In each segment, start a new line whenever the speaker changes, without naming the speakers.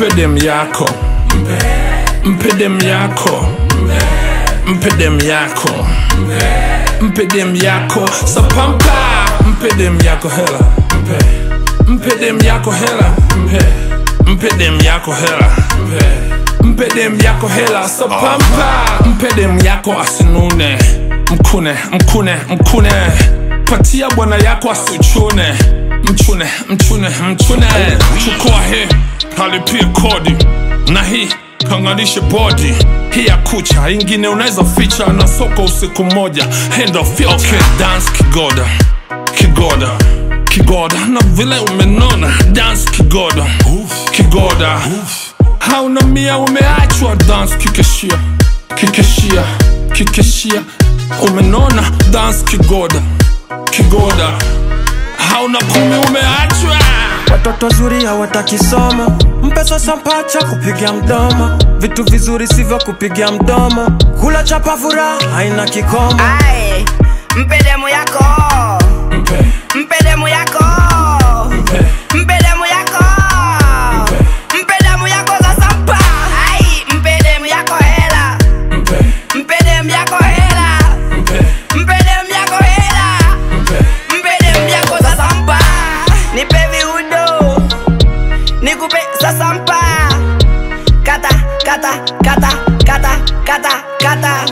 mpe dem yako mpe dem yako mpe dem yako mpe dem yako sapampa mpe dem yako hela mpe dem yako hela mpe dem yako hela mpe dem yako hela sapampa mpe dem yako asinune mkune mkune mkune patia bwana yako asichune mchune mchune mchune chukua hii halipie kodi na hii kanganishe bodi hii ya kucha ingine unaweza ficha na soko usiku moja hand of filter. okay, dance kigoda kigoda kigoda na vile umenona dance kigoda kigoda hauna mia umeachwa dance kikeshia kikeshia kikeshia umenona dance kigoda kigoda hauna kumi umeachwa
Watoto zuri hawataki somo, mpe sasa mpacha kupiga mdomo, vitu vizuri sivyo kupiga mdomo, kula chapa furaha haina kikomo.
Aye, mpe demu yako
mpe
mpe demu yako
mpe
mpe demu yako mpe demu yako sasa mpa Ai, mpe demu yako hela
mpe
mpe demu yako hela
mpe
mpe demu yako hela
mpe
mpe demu yako sasa mpa nipe viudo nikupe sasa mpa kata kata kata kata kata kata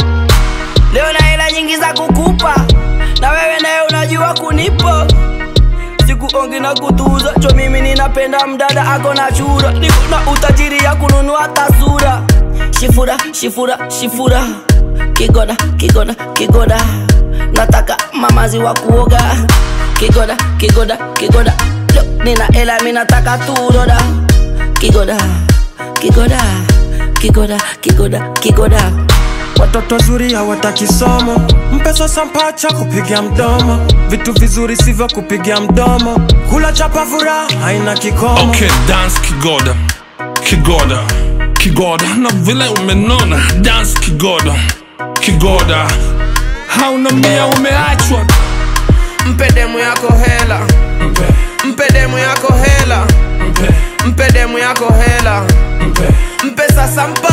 leo na hela nyingi za kukupa na wewe naye unajua kunipa sikuongi na kutuza cho mimi ninapenda mdada ako na chura niko na utajiri ya kununua tasura shifura shifura shifura kigoda kigoda kigoda nataka mamazi wa kuoga kigoda kigoda kigoda Yo, nina hela mi nataka turoda kigoda kigoda kigoda kigoda kigoda
Watoto zuri hawataki somo, mpe sasa mpacha kupiga mdomo, vitu vizuri sivyo kupiga mdomo, kula chapa furaha haina kikomo.
okay dance kigoda kigoda kigoda na vile umenona dance kigoda kigoda hauna mia umeachwa
mpe demu yako hela
mpe
mpe demu yako hela
mpe
mpe demu yako hela
mpe
mpe sasa mpa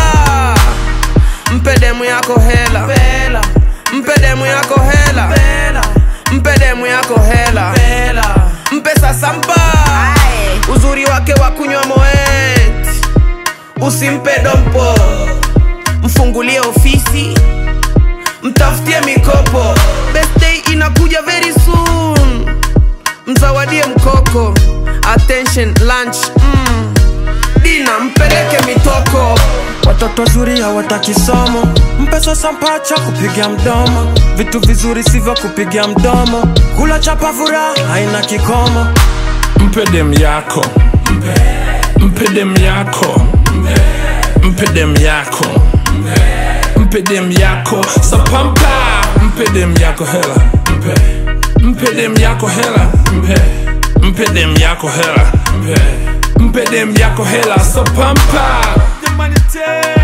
mpe demu yako hela mpe demu yako hela mpe demu yako hela mpe sasa mpa uzuri wake wa kunywa moet usimpe dompo mfungulie ofisi mtafutie mikopo birthday inakuja very soon mzawadie mkoko attention lunch mm. dina mpeleke mitoko
Watoto zuri hawataki somo, mpe sasa mpacha kupiga mdomo, vitu vizuri sivyo kupiga mdomo, kula chapa furaha haina kikomo.
mpe dem yako mpe dem yako mpe dem yako mpe dem yako sapampa mpe dem yako hela mpe dem yako hela mpe dem yako hela mpe dem yako hela sapampa
Humanitarian.